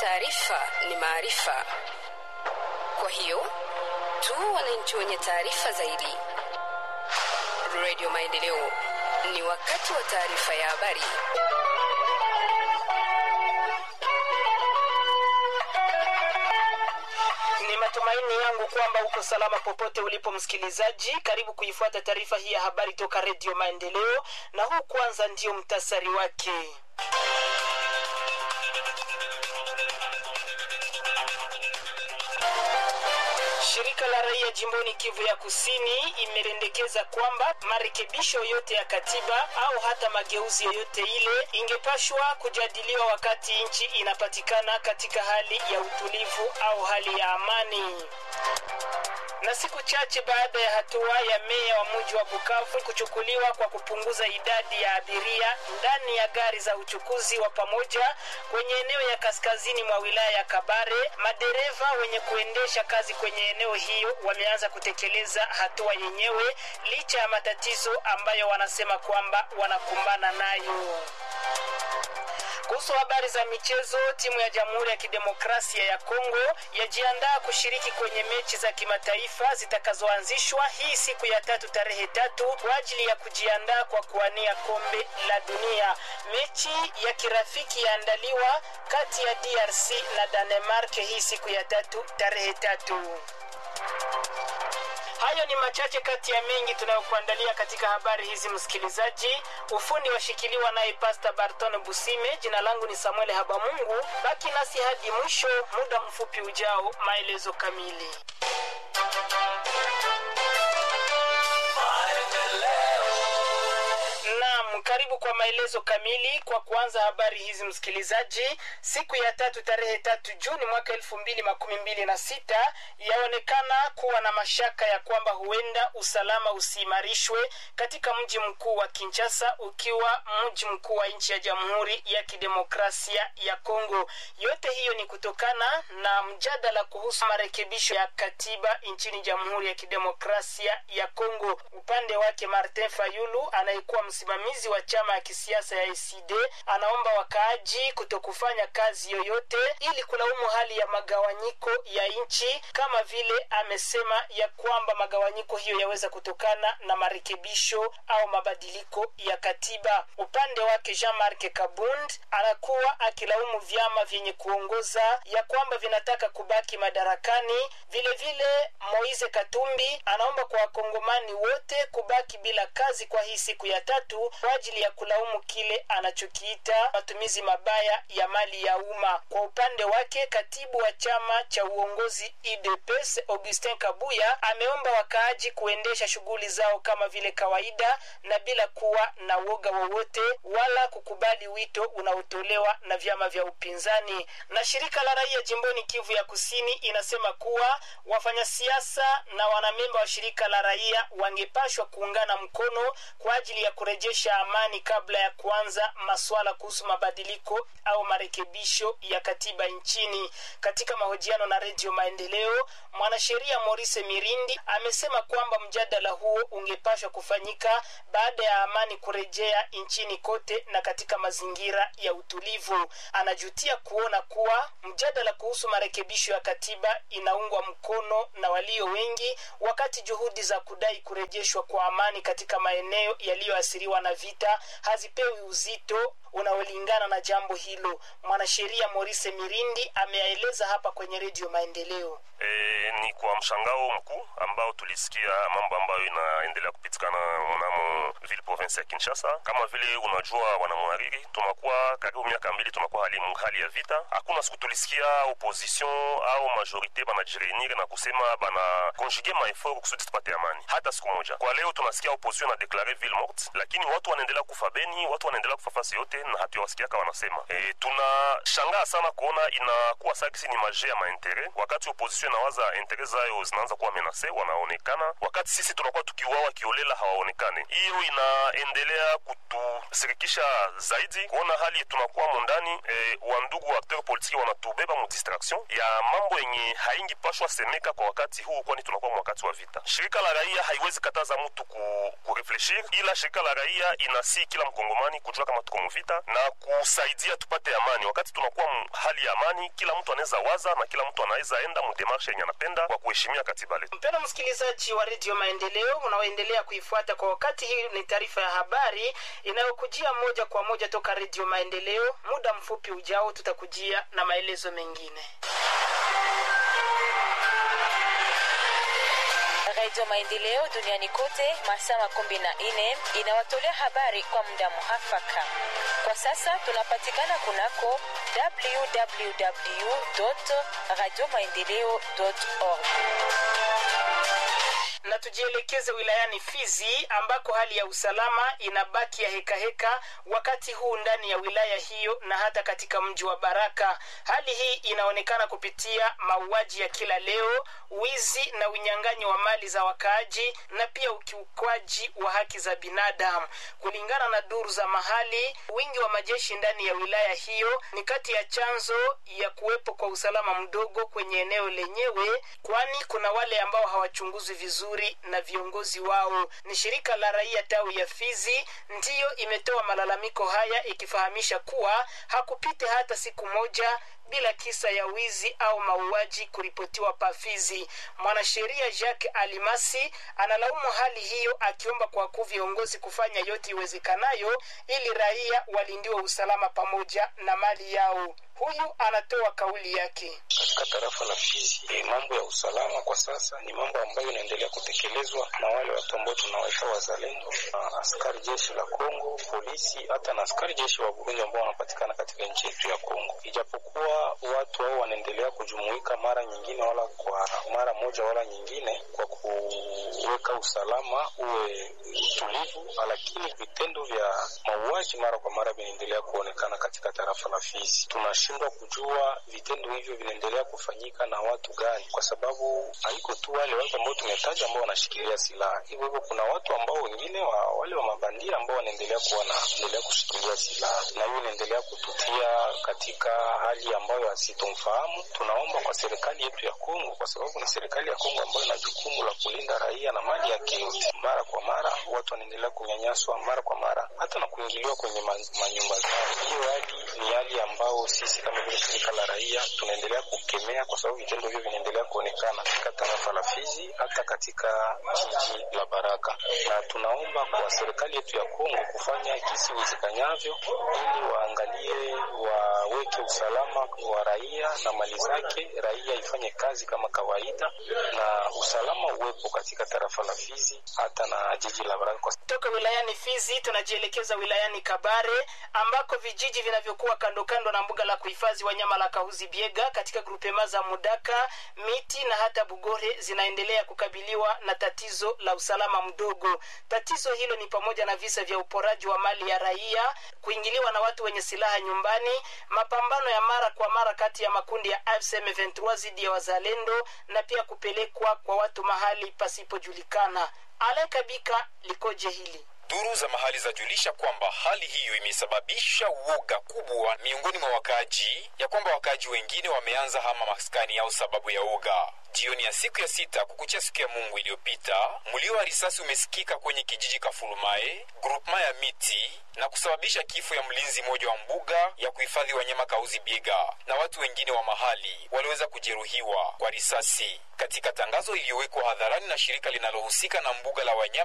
Taarifa ni maarifa, kwa hiyo tu wananchi wenye taarifa zaidi. Radio Maendeleo, ni wakati wa taarifa ya habari. Ni matumaini yangu kwamba uko salama popote ulipo msikilizaji. Karibu kuifuata taarifa hii ya habari toka Redio Maendeleo, na huu kwanza ndio mtasari wake. Shirika la raia jimboni Kivu ya Kusini imependekeza kwamba marekebisho yote ya katiba au hata mageuzi yoyote ile ingepashwa kujadiliwa wakati nchi inapatikana katika hali ya utulivu au hali ya amani na siku chache baada ya hatua ya meya wa mji wa Bukavu kuchukuliwa kwa kupunguza idadi ya abiria ndani ya gari za uchukuzi wa pamoja kwenye eneo ya kaskazini mwa wilaya ya Kabare, madereva wenye kuendesha kazi kwenye eneo hiyo wameanza kutekeleza hatua yenyewe licha ya matatizo ambayo wanasema kwamba wanakumbana nayo. Kuhusu habari za michezo, timu ya Jamhuri ya Kidemokrasia ya Kongo yajiandaa kushiriki kwenye mechi za kimataifa zitakazoanzishwa hii siku ya tatu tarehe tatu kwa ajili ya kujiandaa kwa kuwania kombe la dunia. Mechi ya kirafiki yaandaliwa kati ya DRC na Danemark hii siku ya tatu tarehe tatu. Hayo ni machache kati ya mengi tunayokuandalia katika habari hizi, msikilizaji. Ufundi washikiliwa naye Pasta Barton Busime. Jina langu ni Samuel Habamungu. Baki nasi hadi mwisho, muda mfupi ujao, maelezo kamili. Naam, karibu kwa maelezo kamili. Kwa kuanza habari hizi msikilizaji, siku ya tatu tarehe tatu Juni mwaka elfu mbili makumi mbili na sita yaonekana kuwa na mashaka ya kwamba huenda usalama usiimarishwe katika mji mkuu wa Kinshasa, ukiwa mji mkuu wa nchi ya Jamhuri ya Kidemokrasia ya Kongo. Yote hiyo ni kutokana na mjadala kuhusu marekebisho ya katiba nchini Jamhuri ya Kidemokrasia ya Kongo. Upande wake Martin Fayulu anayekuwa msimamizi wa chama ya kisiasa ya ACD anaomba wakaaji kutokufanya kazi yoyote ili kulaumu hali ya magawanyiko ya nchi, kama vile amesema ya kwamba magawanyiko hiyo yaweza kutokana na marekebisho au mabadiliko ya katiba. Upande wake Jean-Marc Kabund anakuwa akilaumu vyama vyenye kuongoza ya kwamba vinataka kubaki madarakani. Vile vile Moise Katumbi anaomba kwa wakongomani wote kubaki bila kazi kwa hii siku ya tatu kwa ajili ya kulaumu kile anachokiita matumizi mabaya ya mali ya umma. Kwa upande wake, katibu wa chama cha uongozi UDPS Augustin Kabuya ameomba wakaaji kuendesha shughuli zao kama vile kawaida na bila kuwa na woga wowote wala kukubali wito unaotolewa na vyama vya upinzani. Na shirika la raia jimboni Kivu ya Kusini inasema kuwa wafanyasiasa na wanamemba wa shirika la raia wangepashwa kuungana mkono kwa ajili ya kurejesha amani kabla ya kuanza masuala kuhusu mabadiliko au marekebisho ya katiba nchini. Katika mahojiano na Redio Maendeleo, mwanasheria Maurice Mirindi amesema kwamba mjadala huo ungepashwa kufanyika baada ya amani kurejea nchini kote na katika mazingira ya utulivu. Anajutia kuona kuwa mjadala kuhusu marekebisho ya katiba inaungwa mkono na walio wengi, wakati juhudi za kudai kurejeshwa kwa amani katika maeneo yaliyoathiriwa na vita hazipewi uzito unaolingana na jambo hilo. Mwanasheria Maurice Mirindi ameyaeleza hapa kwenye Redio Maendeleo. E, ni kwa mshangao mkuu ambao tulisikia mambo ambayo inaendelea kupitikana mnamo vile province ya Kinshasa. Kama vile unajua, wanamwariri, tunakuwa karibu miaka mbili tunakuwa hali, hali ya vita. Hakuna siku tulisikia opposition au majorite banajireunir na kusema bana konjuge maefort kusudi tupate amani, hata siku moja. Kwa leo tunasikia opposition na deklare ville morte, lakini watu wanaendelea kufa Beni, watu wanaendelea kufa fasi yote na hatuwasikiaka wanasema. E, tunashangaa sana kuona inakuwa sakisi ni maje ya maintere wakati opposition inawaza intere zayo zinaanza kuwa menase, wanaonekana wakati sisi tunakuwa tukiuawa kiolela hawaonekane. Hiyo inaendelea kutusirikisha zaidi kuona hali tunakuwa mondani. E, wandugu wa akteur politiki wana inatubeba mu distraction ya mambo yenye haingi pashwa semeka kwa wakati huu, kwani tunakuwa wakati wa vita. Shirika la raia haiwezi kataza mtu ku, kurefleshir, ila shirika la raia inasi kila mkongomani kujua kama tuko mvita na kusaidia tupate amani. Wakati tunakuwa hali ya amani, kila mtu anaweza waza na kila mtu anaweza enda mudemarshe yenye anapenda kwa kuheshimia katiba letu. Mpendwa msikilizaji wa redio Maendeleo unaoendelea kuifuata kwa wakati, hii ni taarifa ya habari inayokujia moja kwa moja toka redio Maendeleo. Muda mfupi ujao, tutakujia na maelezo mengine. Radio Maendeleo duniani kote masaa makumi na nne inawatolea habari kwa muda muhafaka. Kwa sasa tunapatikana kunako www radio maendeleo org na tujielekeze wilayani Fizi ambako hali ya usalama inabaki ya hekaheka heka, wakati huu ndani ya wilaya hiyo na hata katika mji wa Baraka. Hali hii inaonekana kupitia mauaji ya kila leo, wizi na unyang'anyi wa mali za wakaaji na pia ukiukwaji wa haki za binadamu. Kulingana na duru za mahali, wingi wa majeshi ndani ya wilaya hiyo ni kati ya chanzo ya kuwepo kwa usalama mdogo kwenye eneo lenyewe, kwani kuna wale ambao hawachunguzwi vizuri na viongozi wao. Ni shirika la raia tawi ya Fizi ndiyo imetoa malalamiko haya ikifahamisha kuwa hakupite hata siku moja bila kisa ya wizi au mauaji kuripotiwa Pafizi. Mwanasheria Jacques Alimasi analaumu hali hiyo, akiomba kwa kuu viongozi kufanya yote iwezekanayo ili raia walindiwe usalama pamoja na mali yao. Huyu anatoa kauli yake. Katika tarafa la Fizi, mambo ya usalama kwa sasa ni mambo ambayo inaendelea kutekelezwa na wale watu ambao tunawaita wazalendo, na askari jeshi la Kongo, polisi, hata na askari jeshi wa Burundi ambao wanapatikana katika nchi yetu ya Kongo, ijapokuwa watu hao wanaendelea kujumuika mara nyingine wala kwa mara moja wala nyingine kwa kuweka usalama uwe utulivu, lakini vitendo vya mauaji mara kwa mara vinaendelea kuonekana katika tarafa la Fizi. Tunashindwa kujua vitendo hivyo vinaendelea kufanyika na watu gani, kwa sababu haiko tu wale watu ambao tumetaja ambao wanashikilia silaha. Hivyo hivyo kuna watu ambao wengine wa, wale wa mabandia ambao wanaendelea kuwa naendelea kushikilia silaha, na hiyo inaendelea kututia katika hali ambayo hasitomfahamu. Tunaomba kwa serikali yetu ya Kongo, kwa sababu ni serikali ya Kongo ambayo ina jukumu la kulinda raia na mali yake yote. Mara kwa mara watu wanaendelea kunyanyaswa, mara kwa mara hata na kuingiliwa kwenye manyumba zao. Hiyo hali ni hali ambayo sisi kama vile shirika la raia tunaendelea kukemea, kwa sababu vitendo hivyo vinaendelea kuonekana katika tarafa la Fizi, hata katika jiji la Baraka, na tunaomba kwa serikali yetu ya Kongo kufanya jinsi iwezekanyavyo ili waangalie, waweke usalama wa raia na mali zake, raia ifanye kazi kama kawaida na usalama uwepo katika tarafa la Fizi hata na jiji la Baraka. Toka wilayani Fizi tunajielekeza wilayani Kabare ambako vijiji vinavyokuwa kando kando na mbuga la kuhifadhi wanyama la Kahuzi Biega katika grupema za Mudaka, Miti na hata Bugore zinaendelea kukabiliwa na tatizo la usalama mdogo. Tatizo hilo ni pamoja na visa vya uporaji wa mali ya raia, kuingiliwa na watu wenye silaha nyumbani, mapambano ya mara kwa mara kati ya makundi ya AFC M23 dhidi ya wazalendo na pia kupelekwa kwa watu mahali pasipojulikana. Alekabika likoje hili? Duru za mahali zajulisha kwamba hali hiyo imesababisha uoga kubwa miongoni mwa wakaaji, ya kwamba wakaaji wengine wameanza hama maskani yao sababu ya uoga. Jioni ya siku ya sita kukuchia siku ya Mungu iliyopita, mlio wa risasi umesikika kwenye kijiji Kafulumae, grupema ya miti na kusababisha kifo ya mlinzi mmoja wa mbuga ya kuhifadhi wanyama Kauzi Biega, na watu wengine wa mahali waliweza kujeruhiwa kwa risasi. Katika tangazo iliyowekwa hadharani na shirika linalohusika na mbuga la wanyama